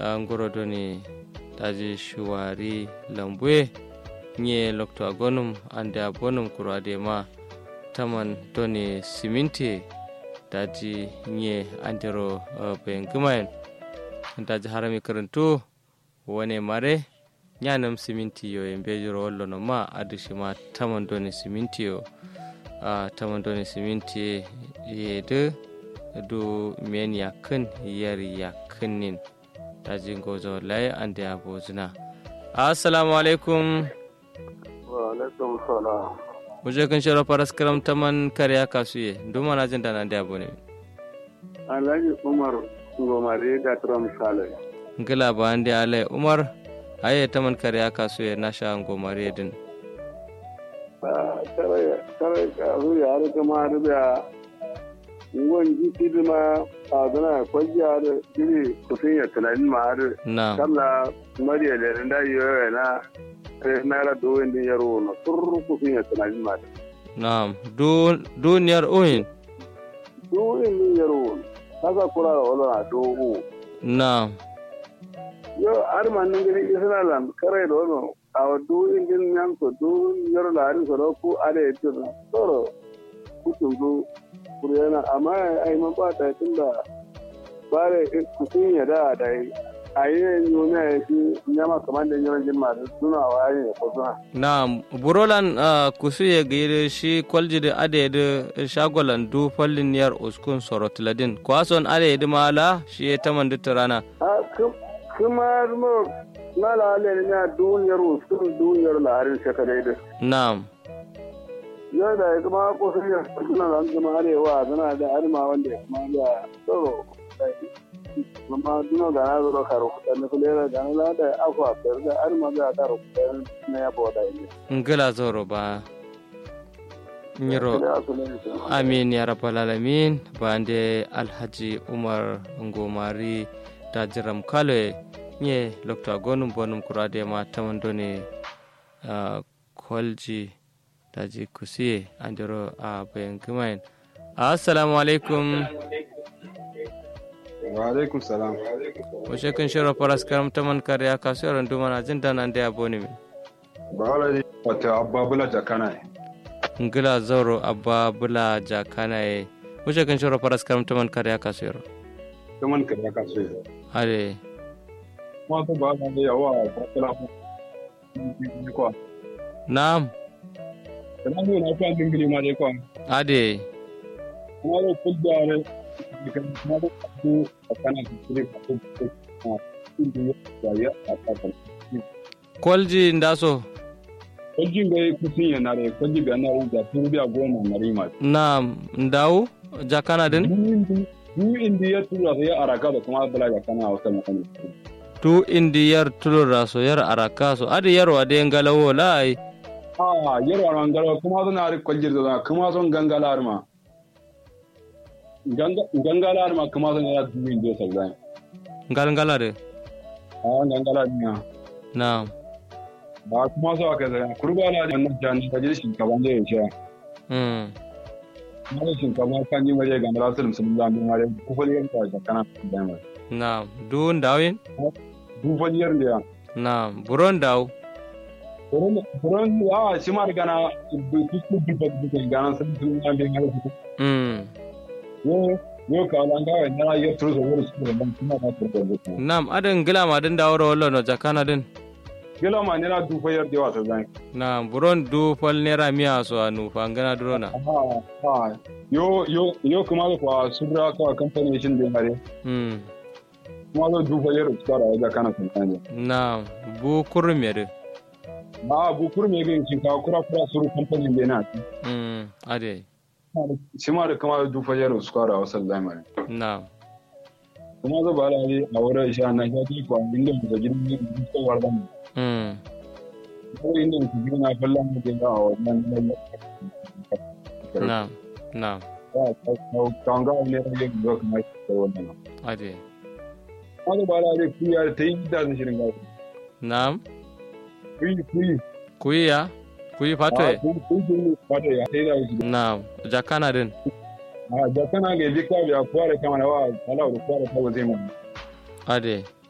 ngoro doni daji shuwari lambue nye lokto agonum ande abonum kuro ade ma taman doni siminti daji nye andero uh, ben gumayen daji harami karantu wone mare nyanam siminti yo en bejuro wallo no ma adu shima taman doni siminti yo uh, taman doni siminti yede du men yakin yar yakinin daji gozo lai ande abozuna assalamu alaikum wa alaikum salam muje kan shiro paras karam taman kariya kasuye duma na jin dana da abu ne alhaji umar gomare da tram sale ngila ba ande ale umar aye taman kariya kasuye na sha gomare din kare kare karu ya har kuma da ngon ji tidima a zana kwajiya da jiri kusin ya tunanin ma har na kamla mariya da da yoyo na naira doyin din yaro na tur kusin ya tunanin ma na du duniyar oyin doyin din yaro kasa kura da wala dogo na yo har man nan gari isra lan kare da wani a wadu indin yan ko du yaro la hari so ku are to toro kutun du kuriyana amma ai man ba ta tunda bare kusin ya da da ayi yuna ya shi nyama kamar da yawan jin da suna waye ne ko suna na burolan uh, kusuye gire shi kwaljide ade de shagolan du fallin niyar uskun sorotladin kwason ade de mala shi ya taman rana a kuma mo na la ale ne na duniyar usul duniyar laharin shekarai da na'am yau da kuma ko sun yi suna da zama arewa suna da arma wanda ya kuma da tsoro kuma duna da na zuro karo kuɗa na kulera da na da akwa fiyar da arma da karo kuɗa na ya bada ne. ngila zoro ba nyiro amin ya rabbal alamin bande alhaji umar ngomari da jiram kale nye lokta gonum bonum kurade ma tamandone uh, kolji daji kusiye andiro a bayan kumain assalamu alaikum wa alaikum salam wace kan shiro faras karam taman kariya kasuwar dumana jin dana da aboni min ba wala ne wata abba bula jakana ne ngila zoro abba bula jakana ye wace kan shiro faras karam taman kariya kasuwar kaman ka ya kaso ya are kuma to ba ma da yawa ba kala ko ni ko na'am kana ne na kan dingiri ma dai ko ade kuma da kudda ne kan kuma da ku kana kire ko ko inda ya ya a ta kolji ndaso kwajin gai kusin ya nare kwaji ga na da turbiya goma na rima na'am ndawu jakana din du indi ya tura sai ya araka da kuma bala ga kana wata mutane tu indi yar tulura so yar araka so ade yar wade ngalawo lai a yarwa ran garo kuma suna ri kwaljir da kuma son gangalar ma gangalar ma kuma son ya du indi ya sabbai ngal ngalade a gangalar ne na'am ba kuma so aka zai kurba na da wannan jan da ji shinkafa da ya sha mm kuma da shinkafa kan yi waje ga rasul musulman da mare kufaliyar ta da kana da mai na'am du ndawin kufaliyar da ya na'am buron daw Buron ya shi ma riga na kusur duba duba gana sun sun ya bin har su mm yo yo ka lan ga na ya turu da wuri su da ban kuma na turu da wuri na'am adan gila ma din dawro wallo no jakana din gila ma ne na dufa yar da wasa zan na'am buron du fal nera miya so anu fangana durona ha ha yo yo yo kuma da kwa sura ka kamfani shin da mare mm kuma da dufa yar su fara da kana sun kanje na'am bu kurmere ba bu kurme ga shin ka kura kura suru kamfani da na mm ade shi ma da kuma da dufa yar su fara wasa zan mare na'am kuma da ba la a wurin sha na ya ji kwa inda da gidan da ko wardan mm ko inda ku ji na kallon mu da a wannan na'am na'am kanga ne rage ga kuma da wannan ade kuma ba la da kuya ta yi da shirin ga na'am kuyi kuyi kuyiya kuyi fatwe kuyi fata ya sai da shi na'am jakana din a da kana ga jika ya kware kama na wa ala da kware ta zai mu ade